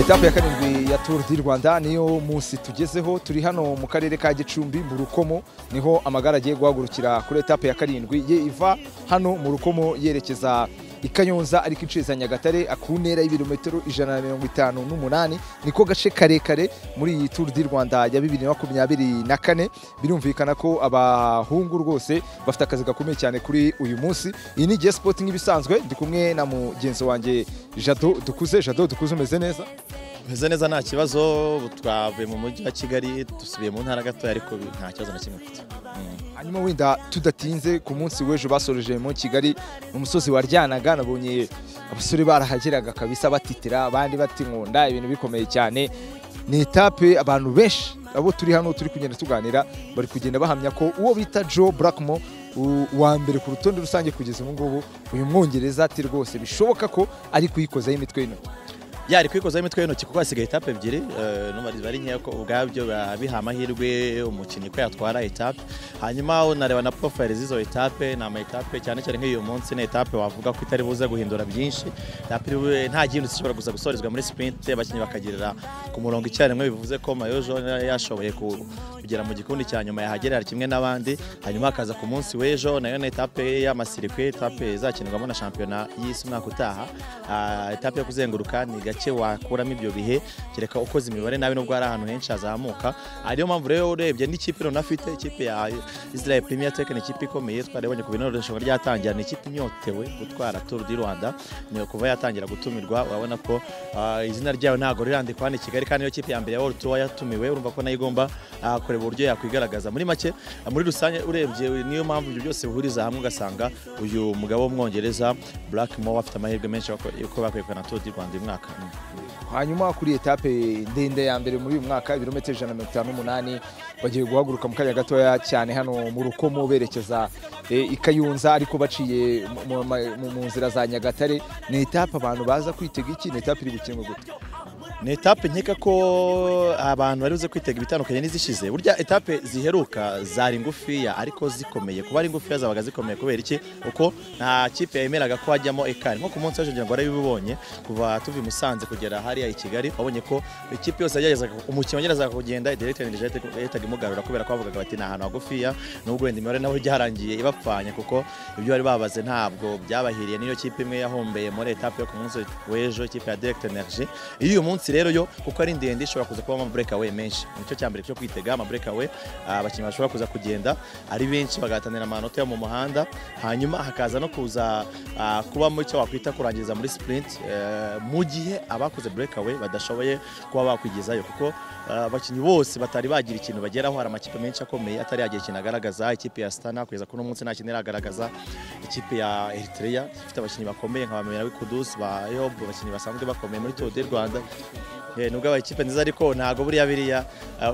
etape ya karindwi ya turu di rwanda niyo munsi tugezeho turi hano mu karere ka gicumbi mu rukomo niho amagare agiye guhagurukira kuri etape ya karindwi ye iva hano mu rukomo yerekeza i kanyonza ariko iciza nyagatare ku ntera y'ibirometero ijana na mirongo itanu n'umunani niko gace karekare muri iyi turu di rwanda ya bibiri na makumyabiri na kane birumvikana ko abahungu rwose bafite akazi gakomeye cyane kuri uyu munsi iyi ni igihe sipoti nk'ibisanzwe ndi kumwe na mugenzi wanjye jado dukuze jado dukuze umeze neza umeze neza nta kibazo twavuye mu mujyi wa kigali dusubiye mu ntara gatoya ariko nta kibazo na kimwe mfite hanyuma wenda tudatinze ku munsi w'ejo basoreje mu kigali umusozi waryanaga nabonye abasore barahageraga kabisa batitira abandi batinkunda ibintu bikomeye cyane ni etape abantu benshi abo turi hano turi kugenda tuganira bari kugenda bahamya ko uwo bita joe blackmo uwa mbere ku rutonde rusange kugeza ubu ngubu uyu mwongereza ati rwose bishoboka ko ari kuyikozaho imitwe y'intoki yari kwikozaho imitwe y'intoki kuko hasigaye etape ebyiri ari nkeya ko ubwabyo biha amahirwe umukinnyi ko yatwara etape hanyuma unareba na porofayiri z'izo etape ni ama etape cyane cyane nk'iyo munsi ni etape wavuga ko itari buze guhindura byinshi nta gihindutse ishobora gusa gusorezwa muri sipinti abakinnyi bakagirira ku murongo icyarimwe bivuze ko mayojo yashoboye kugera mu gikundi cya nyuma yahagerera kimwe n'abandi hanyuma hakaza ku munsi w'ejo nayo ni etape y'amasirikwi etape izakinirwamo na shampiyona y'isi umwaka utaha etape yo kuzenguruka ni gake wakuramo ibyo bihe kereka ukoze imibare nabi nubwo hari ahantu henshi hazamuka ariyo mpamvu rero urebye n'ikipe runaka afite ikipe ya Israel Premier Tech ni ikipe ikomeye twarabonye ku bintu irushanwa ryatangira ni ikipe inyotewe gutwara Tour du Rwanda niyo kuva yatangira gutumirwa urabona ko izina ryayo ntabwo rirandikwa hano i Kigali kandi iyo kipe ya mbere ya World Tour yatumiwe urumva ko nayo igomba kureba uburyo yakwigaragaza muri make muri rusange urebye niyo mpamvu ibyo byose bihuriza hamwe ugasanga uyu mugabo w'umwongereza Blackmore afite amahirwe menshi yuko bakwiye kugana Tour du Rwanda uyu mwaka hanyuma kuri etape ndende ya mbere muri uyu mwaka ibirometero ijana na mirongo itanu n'umunani bagiye guhaguruka mu kanya gatoya cyane hano mu rukomo berekeza i kayunza ariko baciye mu nzira za nyagatare ni etape abantu baza kwitega iki ni etape iri gukinwa gute ni etape nkeka ko abantu bari buze kwitega ibitandukanye n'izishize burya etape ziheruka zari ngufiya ariko zikomeye kuba ari ngufiya zabaga zikomeye kubera iki uko nta kipe yemeraga ko hajyamo ekari nko ku munsi w'ejo ngira ngo warabibonye kuva tuva i musanze kugera hariya i kigali wabonye ko ikipe yose yageragezaga umukino wageragezaga kugenda direkiteri yahitaga imugarura kubera ko bavugaga bati ni ahantu hagufiya nubwo wenda imibare nawe iharangiye ibapfanye kuko ibyo bari babaze ntabwo byabahiriye niyo kipe imwe yahombeye muri etape yo ku munsi w'ejo ikipe ya direkiteri energy iyo uyu munsi munsi rero yo kuko ari ndende ishobora kuza kubamo breakaway menshi nicyo cya mbere cyo kwitega ama breakaway abakinnyi bashobora kuza kugenda ari benshi bagatanira amanota yo mu muhanda hanyuma hakaza no kuza kubamo icyo wakwita kurangiriza muri sprint mu gihe abakoze breakaway badashoboye kuba bakwigezayo kuko abakinnyi bose batari bagira ikintu bageraho hari amakipe menshi akomeye atari yagira ikintu agaragaza ikipe ya Stana kugeza kuri umunsi nta kintu iragaragaza ikipe ya Eritrea ifite abakinnyi bakomeye nka Bamera Wikudusi ba Yob abakinnyi basanzwe bakomeye muri Tour du Rwanda nubwo aba ikipe nziza ariko ntabwo buriya biriya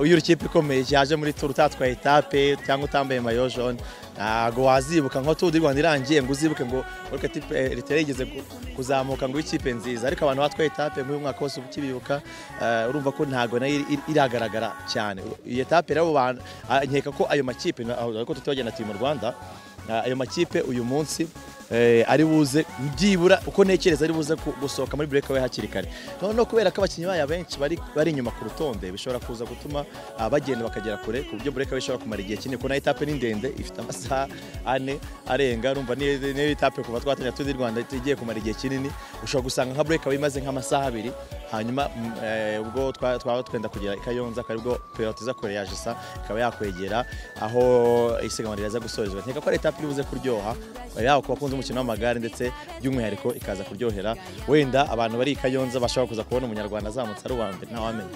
uyu urukiko ikomeye yaje muri turu utatwaye etape cyangwa utambaye mayo jone ntabwo wazibuka nko turu di rwanda irangiye ngo uzibuke ngo ureke tipe ritera yigeze kuzamuka ngo ikipe nziza ariko abantu batwaye etape nk'uyu mwaka wose ukibibuka urumva ko ntabwo nayo iragaragara cyane iyi etape rero nkeka ko ayo makipe ariko tutagenda turi mu rwanda ayo makipe uyu munsi ari buze byibura uko ntekereza ari buze gusohoka muri breakaway hakiri kare noneho kubera ko abakinnyi baya benshi bari inyuma ku rutonde bishobora kuza gutuma bagenda bakagera kure ku buryo breakaway ishobora kumara igihe kinini kuko nayo etape ni ndende ifite amasaha ane arenga urumva niyo etape kuva twatangira tuzi rwanda igiye kumara igihe kinini ushobora gusanga nka breakaway imaze nk'amasaha abiri hanyuma ubwo twaba twenda kugera i kayonza akaba aribwo periyodiza kure ya jisa ikaba yakwegera aho isiganwa riza gusorezwa nkeka ko ari etape iri buze kuryoha yaba ku bakunzi umukino w'amagare ndetse by'umwihariko ikaza kuryohera wenda abantu bari i kayonza bashobora kuza kubona umunyarwanda azamutse ari uwa mbere ntawamenya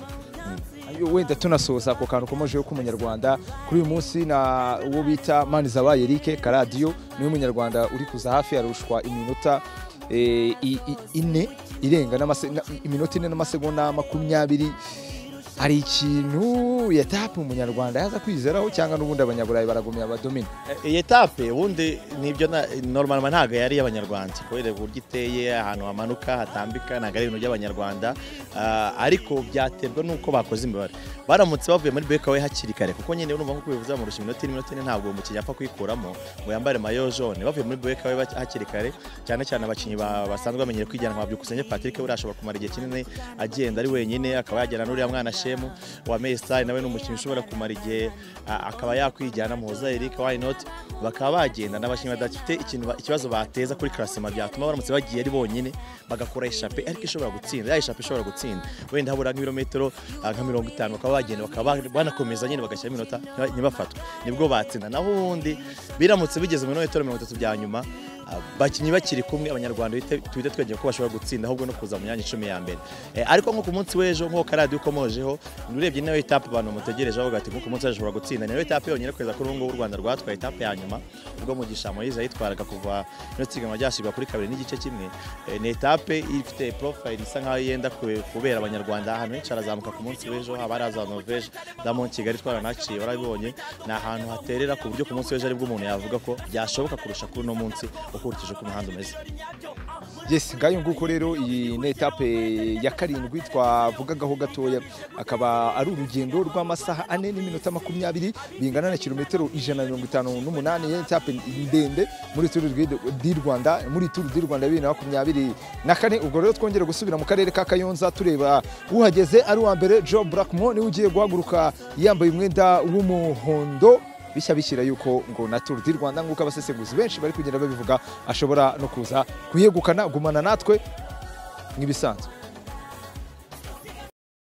wenda tunasoza ako kantu komejeho k'umunyarwanda kuri uyu munsi na uwo bita manizabaye erike karadiyo niwe munyarwanda uri kuza hafi yarushwa iminota ine irenga iminota ine n'amasegonda makumyabiri hari ikintu yatapu umunyarwanda yaza kwizeraho cyangwa n'ubundi abanyaburayi baragumya abadomina iyi etape ubundi nibyo na- normalement ntabwo yari iy'abanyarwanda kubera uburyo iteye ahantu hamanuka hatambika ntabwo ari ibintu by'abanyarwanda Ah, ariko byaterwa n'uko bakoze imibare baramutse bavuye muri bekawe hakiri kare kuko nyine urumva nko kubivuza mu rusha iminota iminota ine ntabwo uwo mukinnyi apfa kuyikuramo ngo yambare mayo jaune bavuye muri bekawe hakiri kare cyane cyane abakinnyi ba- basanzwe bamenyere kwijyana nka byukusenge Patrick we ashobora kumara igihe kinini agenda ari wenyine akaba yajyana n'uriya mwana Shemu wa Messi nawe ni umukinnyi ushobora kumara igihe a- akaba yakwijyana muhoza Eric why not bakaba bagenda n'abakinnyi badafite ikintu ba- ikibazo bateza kuri klasema byatuma baramutse bagiye ari bonyine bagakora ishape ariko ishobora gutsinda ya ishape ishobora gutsinda wenda habura nk'ibirometero ah, nka mirongo itanu bakaba bagenda bakaba banakomeza nyine bagashyiramo iminota ntiba- ntibafatwe nibwo batsinda naho ubundi biramutse bigeze mu birometero mirongo itatu bya nyuma abakinnyi bakiri kumwe abanyarwanda bite- tuhite twegera ko bashobora gutsinda ahubwo no kuza mu myanya icumi ya mbere Eh, ariko nko ku munsi w'ejo nk'uko radiyo ukomojeho urebye nayo etape abantu mutegereje bavuga ati nk'uko munsi w'ejo ushobora gutsinda niyo etape yonyine kugeza kuri ubu ngubu u rwanda rwatwaye etape ya nyuma ubwo mugisha moyize yitwaraga kuva ino siganwa ryashyirwa kuri kabiri n'igice kimwe Eh, ni etape ifite porofayiri isa nkaho yenda kube- kubera abanyarwanda ahantu henshi harazamuka ku munsi w'ejo haba hari aza noveje damo kigali twaranaciye warabibonye ni ahantu haterera ku buryo ku munsi w'ejo aribwo umuntu yavuga ko byashoboka kurusha kuri uno munsi ukurikije uko umuhanda umeze Yes, ngayo nguko rero iyi ni etape ya karindwi twavugagaho gatoya akaba ari urugendo rw'amasaha ane n'iminota makumyabiri bingana na kilometero ijana na mirongo itanu n'umunani yari etape ndende muri turu di rwanda muri turu di rwanda bibiri na makumyabiri na kane ubwo rero twongera gusubira mu karere ka kayonza tureba uhageze ari uwa mbere joe blackmo niwe ugiye guhaguruka yambaye umwenda w'umuhondo bishya bishyira yuko ngo na Tour du Rwanda nk'uko abasesenguzi benshi bari kugenda babivuga ashobora no kuza kuyegukana gumana natwe nk'ibisanzwe